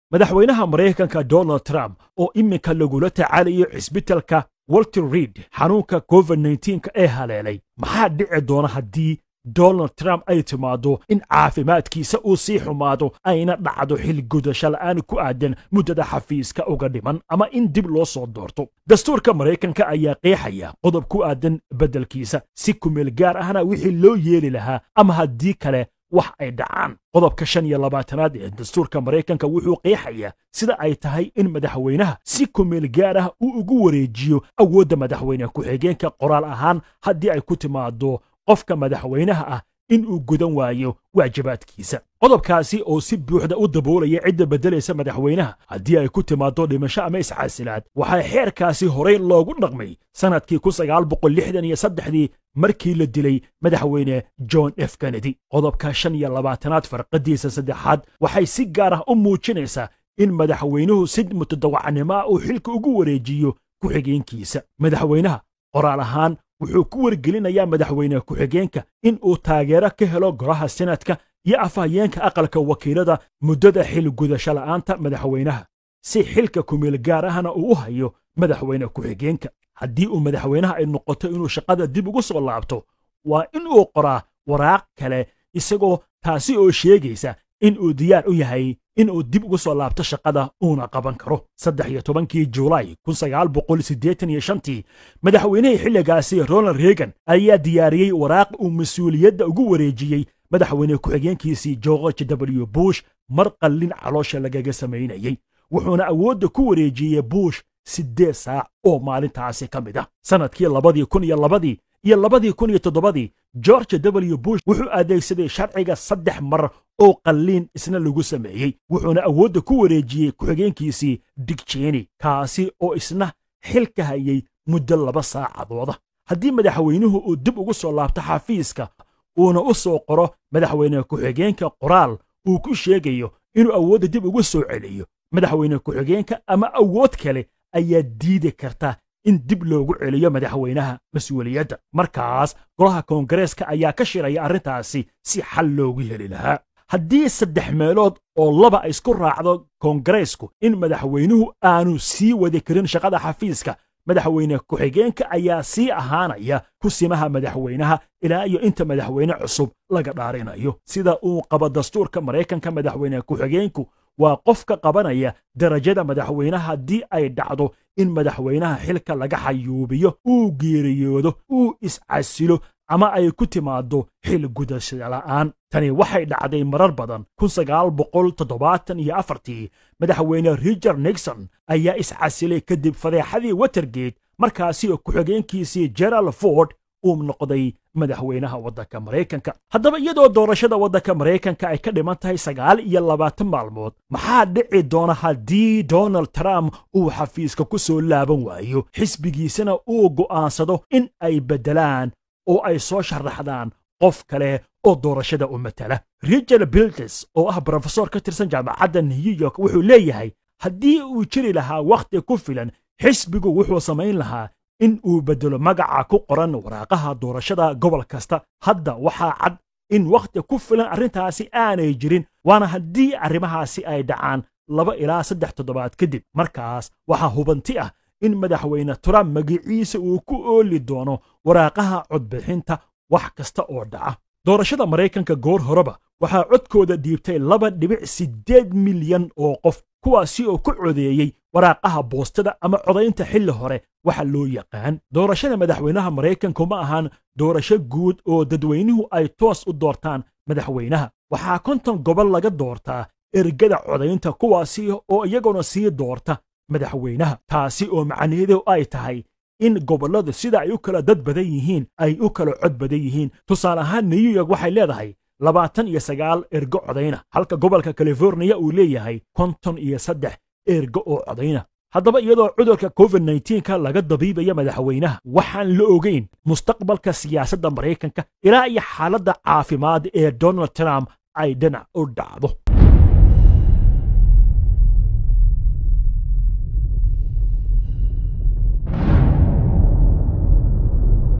madaxweynaha maraykanka donald trump oo iminka lagula tacaalayo cisbitalka walter reid xanuunka covid nka ee haleelay maxaa dhici doona haddii donald trump ay timaaddo in caafimaadkiisa uu sii xumaado ayna dhacdo xilgudasho la'aan ku aadan muddada xafiiska uga dhiman ama in dib loo soo doorto dastuurka maraykanka ayaa qeexaya qodob ku aadan beddelkiisa si kumeel gaar ahna wixii loo yeeli lahaa ama haddii kale wax ay dhacaan qodobka shan iyo labaatanaad ee dastuurka maraykanka wuxuu qeexayaa sida ay tahay in madaxweynaha si kumeel gaar ah uu ugu wareejiyo awoodda madaxweyne ku-xigeenka qoraal ahaan haddii ay ku timaado qofka madaxweynaha ah in uu gudan waayo waajibaadkiisa qodobkaasi oo si buuxda u daboolaya cidda beddelaysa madaxweynaha haddii ay ku timaaddo dhimasho ama iscaasilaad waxaa xeerkaasi horey loogu dhaqmay sannadkii kun sagaal boqol lixdan iyo saddexdii markii la dilay madaxweyne john f kennedy qodobka shan iyo labaatanaad farqadiisa saddexaad waxay si gaar ah u muujinaysaa in madaxweynuhu si mutadawacnimo ah uu xilka ugu wareejiyo ku-xigeenkiisa madaxweynaha qoraal ahaan wuxuu ku wargelinayaa madaxweyne ku-xigeenka in uu taageero ka helo golaha senatka iyo afhayeenka aqalka wakiilada muddada xil gudasho la'aanta madaxweynaha si xilka kumeel gaar ahna uu u hayo madaxweyne ku-xigeenka haddii uu madaxweynaha ay noqoto inuu shaqada dib ugu soo laabto waa in uu qoraa waraaq kale isagoo taasi oo sheegaysa in uu diyaar u yahay in uu dib ugu soo laabto shaqada uuna qaban karo saddex iyo tobankii juulaay kun sagaal boqol siddeetan iyo shantii madaxweynihii xilligaasi ronald reagan ayaa diyaariyey waraaq uu mas-uuliyadda ugu wareejiyey madaxweyne ku-xigeenkiisii george w bush mar qallin caloosha lagaga samaynayey wuxuuna awoodda ku wareejiyey bush siddeed saac oo maalintaasi ka mid ah sannadkii labadii kun iyo labadii iyo labadii kun iyo toddobadii george w bush wuxuu adeegsaday sharciga saddex mar oo qalliin isna lagu sameeyey wuxuuna awoodda ku wareejiyey ku-xigeenkiisii dig jeni kaasi oo isna xilka hayay muddo laba saacadooda haddii madaxweynuhu uu dib ugu soo laabto xafiiska uuna u soo qoro madaxweyne ku-xigeenka qoraal uu ku sheegayo inuu awoodda dib ugu soo celiyo madaxweyne ku-xigeenka ama awood kale ayaa diidi karta in dib loogu celiyo madaxweynaha mas-uuliyadda markaas golaha koongareeska ayaa ka shiraya arrintaasi si xal loogu heli lahaa haddii saddex meelood oo laba ay isku raacdo koongareesku in madaxweynuhu aanu sii wadi karin shaqada xafiiska madaxweyne ku-xigeenka ayaa sii ahaanaya kusimaha madaxweynaha ilaa iyo inta madaxweyne cusub laga dhaarinayo sida uu qabo dastuurka maraykanka madaxweyne ku-xigeenku waa qofka qabanaya darajada madaxweynaha haddii ay dhacdo in madaxweynaha xilka laga xayuubiyo uu geeriyoodo uu iscasilo ama ay ku timaaddo xil gudashada la'aan tani waxay dhacday marar badan kun sagaal boqol toddobaatan iyo afartii madaxweyne richard nixon ayaa iscasilay kadib fadeexadii watergate markaasi oo ku-xigeenkiisii gerald ford uu noqday madaxweynaha waddanka maraykanka haddaba iyadoo doorashada waddanka maraykanka ay ka dhiman tahay sagaal iyo labaatan maalmood maxaa dhici doona haddii donald trump uu xafiiska ku soo laaban waayo xisbigiisana uu go'aansado in ay beddelaan oo ay soo sharaxdaan qof kale oo doorashada u matala richard bildes oo ah brofesor ka tirsan jaamacadda new york wuxuu leeyahay haddii uu jiri lahaa wakhti ku filan xisbigu wuxuu samayn lahaa in uu beddelo magaca ku qoran waraaqaha doorashada gobol kasta hadda waxaa cad in wakhti ku filan arrintaasi aanay jirin waana haddii arrimahaasi ay dhacaan laba ilaa saddex toddobaad kadib markaas waxaa hubanti ah in madaxweyne trump magiciisa uu ku ooli doono waraaqaha codbixinta wax kasta oo dhaca doorashada maraykanka goor horeba waxaa codkooda dhiibtay laba dhibic siddeed milyan oo qof kuwaasi oo ku codeeyey waraaqaha boostada ama codaynta xilli hore waxa loo yaqaan doorashada madaxweynaha maraykanku ma ahaan doorasho guud oo dadweynuhu ay toos u doortaan madaxweynaha waxaa konton gobol laga doortaa ergada codaynta kuwaasi oo iyaguna sii doorta madaxweynaha taasi oo macnaheedu ay tahay in gobolladu sida ay u kala dad badan yihiin ay u kala cod badan yihiin tusaale ahaan new york waxay leedahay labaatan iyo sagaal ergo codayna halka gobolka californiya uu leeyahay konton iyo saddex ergo oo codayna haddaba iyadoo cudurka covid nka laga dabiibaya madaxweynaha waxaan la ogeyn mustaqbalka siyaasadda maraykanka ilaa iyo xaaladda caafimaad ee donald trump ay dhinac u dhacdo